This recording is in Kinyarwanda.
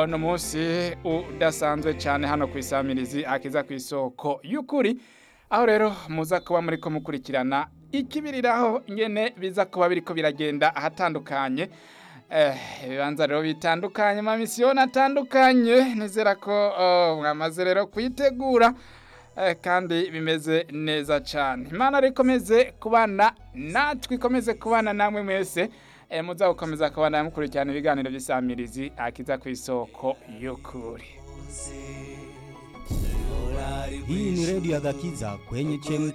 ni umunsi udasanzwe cyane hano ku isamirizi akiza ku isoko y'ukuri aho rero muza kuba muri ko mukurikirana ikibiriraho nyine biza kuba biri ko biragenda ahatandukanye ibibanza rero bitandukanye amamisiyo atandukanye nizera ko mwamaze rero kuyitegura kandi bimeze neza cyane imana rero ikomeze kubana natwe ikomeze kubana namwe mwese muza gukomeza kubana mukurikirana ibiganiro by'isamirizi akiza ku isoko y'ukuri Hii ni redio ya Gakiza kwenye chemchemi